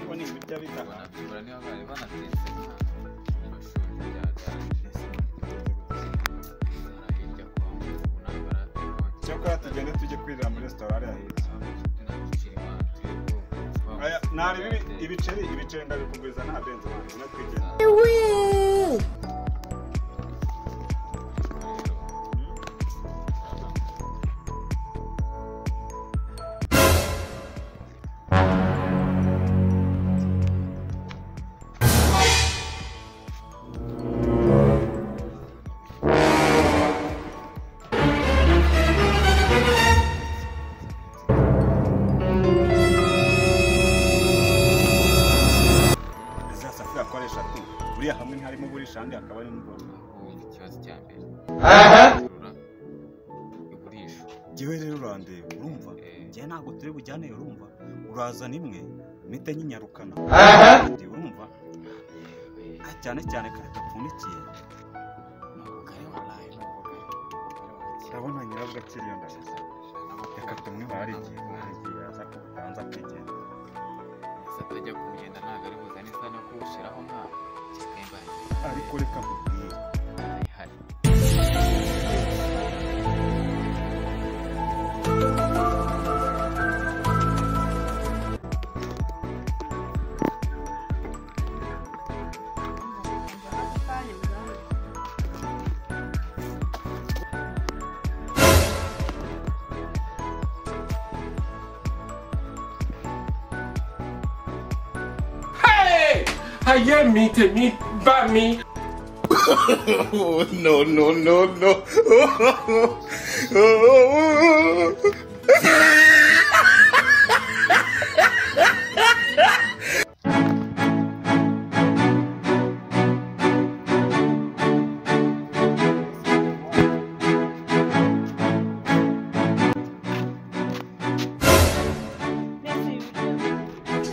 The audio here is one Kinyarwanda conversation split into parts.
bijya bitaha nabyibuha niba bari banatetse nka amashuri byaganje na hirya kwa mubona baratwatse cyakora tugende tujye kwirira muri resitora hariya hirya Aya, nari ibi- ibiceri ibiceri ndabikuguriza nta benzi wanjye unatwigeze izi safuriya akoresha tu buriya hamwe ntiharimo burisha ahandi hakaba harimo ubona ikibazo cya mbere igurisha ngewe rero urandeba urumva njyewe ntabwo turi bujyaneyo urumva urazana imwe mpite nyinyarukana Njye urumva Ah, cyane cyane kare dupfundikiye urabona nyirabwo akiriyo ndashyize reka tumwe hari igihe hari igihe yaza kubutanza kwigenda atajya kugenda ntabwo ari buzane isa no kuwushyiraho nka kemba ariko reka nkubwire hari Aye, me to me, by me. Oh, no, no, no, no.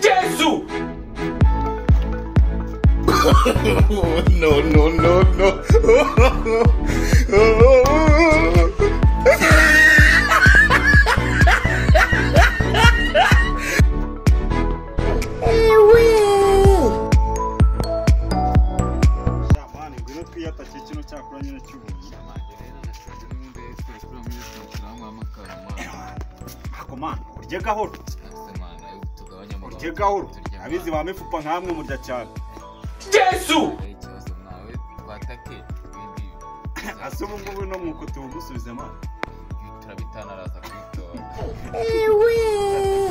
Jesus! Oh, no, no, no, no. mani ngwino twiyatake kino cyakora nyine cy'ubuntu ntabwo mani urye gahoro urye gahoro abizi ba mifupa nkamwe murya cyane Jesus! ase ubu ngubu no mwuko tuwugusubizemo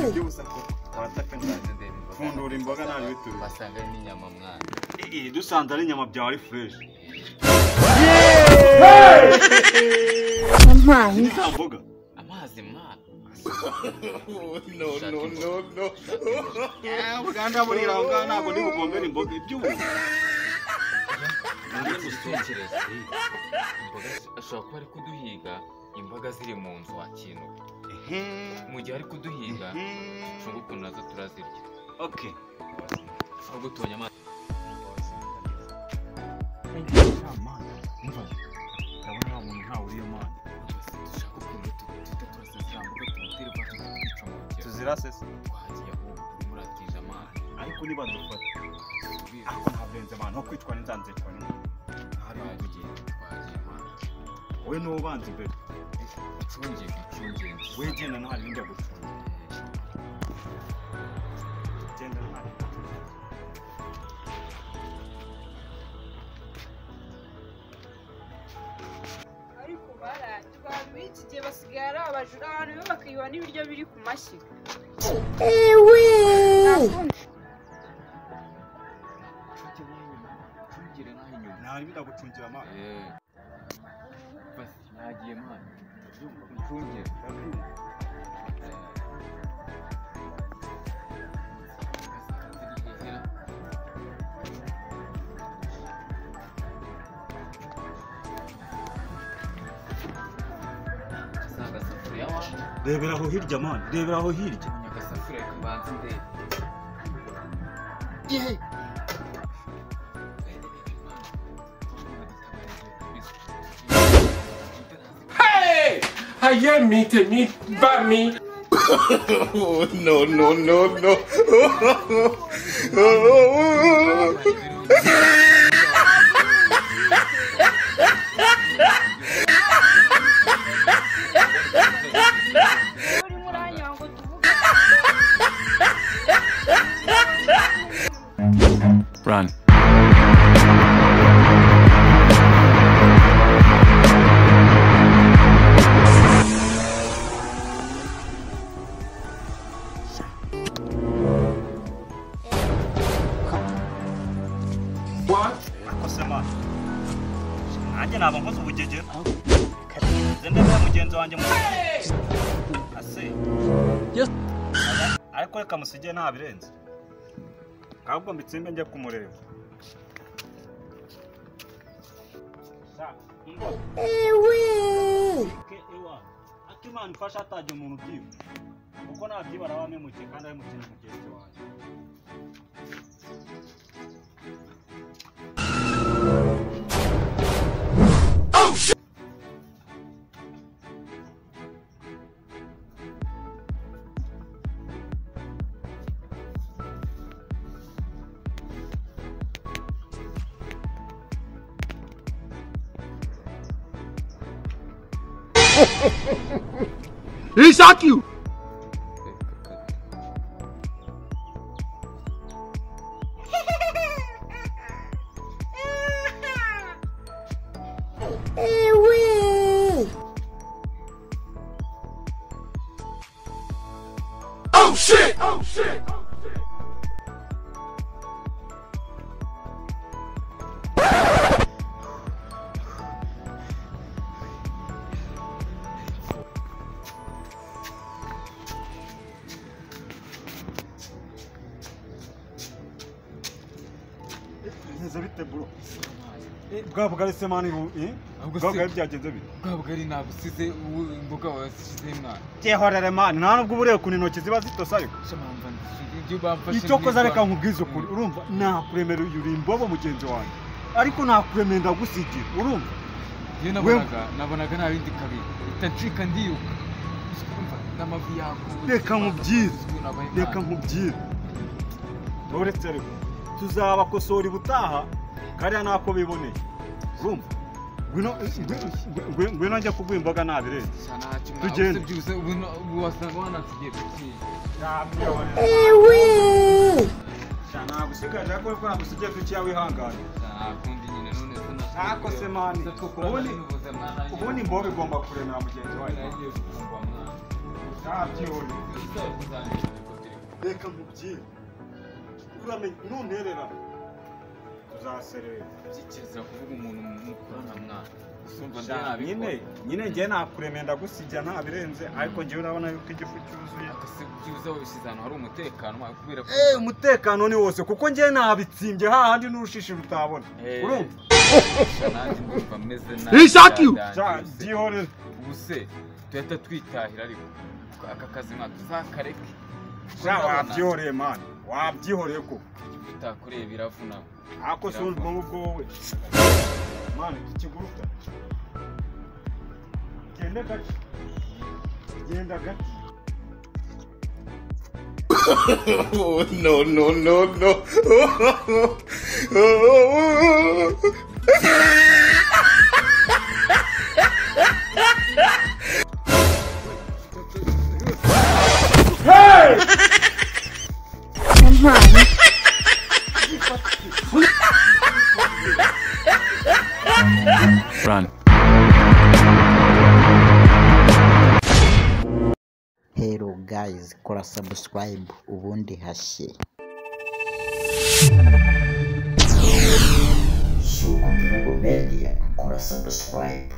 iby'ubusa ko warataka cyane Pfundura imboga nawe bitura. basanga ari n'inyama mwana iyi dusanze ari inyama byawe ari fureshi Yampaye nta mboga amazi mwana Oh, no, no, no, no. uganda buriya aho ngaho ntabwo ndi bugombere imboga iby'ubuntu Nanjye ngutekereza imboga ashobora kuba ari kuduhiga imboga ziri mu nzu wa kintu mu gihe ari kuduhiga cunga ukuntu nazo turazirya oke gutonya amazi ndabona nta muntu ntawe uriyo mani dushaka ukuntu tutita turasa ziriya mboga tumutera imbaraga tukica mu rugero tuzira sese twagiye aho urimo uratije amazi ariko niba dufata tubizi ariko nta benze mani no kwicwa n'inzanzi yitwa n'imwe ntari twagiye bugiye twagiye amazi wowe niwe ubanza imbere icungiye icungiye wowe genda ntari njya gucunga genda ntari ariko bararya abantu b'iki gihe basigaye ari abajura abantu biba bakayiba n'ibiryo biri ku mashyi icungiye nk'aho inyuma ntari biragucungira mani eee basi nagiye mwana icungiye rebera aho hirya mani rebera aho hirya Hey! Aye, me to me, by me. Oh, no, no, no, no. urimo uranyanga tuvuge Run. What? kose mwana nanjye naba nkoze ubugegera nze ndetse mugenzi wanjye mu ase ariko reka musige ntabirenze ahubwo mbitsimbe njye kumureba ewe akimana ufashe atajya umuntu ubyiba kuko ntabyiba araba amemukiye kandi ahemukiye na mugenzi wanjye Oh shit! Oh shit! Oh shit! bimeze bite bro bwa bugaritse mani ubu eh? Ahubwo bwa se- bugari byagenze bite bwa bugari nabusize ubu imboga wazishyizeho mwana cyehorere mani nta nubwo uba ureba ukuntu intoki ziba zitose ariko shamamba ibyo bamfashe icyo koza reka neza. nkubwize ukuri urumva nakuremera uyu uri imbobo mugenzi wanjye ariko nakuremera ndagusigira urumva Iyo nabonaga nabonaga nta bindi kabi mpita ncika ndiruka Urumva, n'amavi yakuwe Reka nkubwire. reka nkubwire uretse ariko tuzabakosora ubutaha kariya nako biboneye urumva ngwino ngwino- ngwino- ngwino njya kuguha imboga nabirenze Tugende. tugende byuze ubu na- ubu wasanga wanasigiye bike nagusigaje ariko ko nagusigiye duke wihangane nakundi nyine none se na- Ntakose, mani. Uza twakora Ubundi- n'ubuza, mwana. ubundi imboga igomba kuremera mugenzi wawe Nagiye gufunga, mwana. ntabyihorere Uza kuzandika, ariko turi kumwe. reka nkubwire uramenye nuntererana tuzaserera Byikeza kuvuga umuntu mukorana, mwana. Usumva Sha, ndanabikora. nyine nyine njye nakuremera ndagusigira ntabirenze ariko njyewe urabona yuko igifu cyuzuye Ese byuze wabishyize ahantu hari umutekano mwana, kubera ko Eh, umutekano ni wose kuko njye nabitsimbye hahandi n'urushishi rutabona Eh, urumva sha, nanjye ndumva meze nabi Sha, byarangiye. byihorere ubu se tuhita twitahira ariko aka kazi nka tuzakareke Sha, wabyihoreye mani wabyihoreye ko tutakoreye biravuna ako si urumva nk'ubwo wowe mani ikiguruka genda gake genda gake Oh, no, no, no, no. Oh, Run. Hello guys, kora subscribe ubundi hashye. Media, kora subscribe.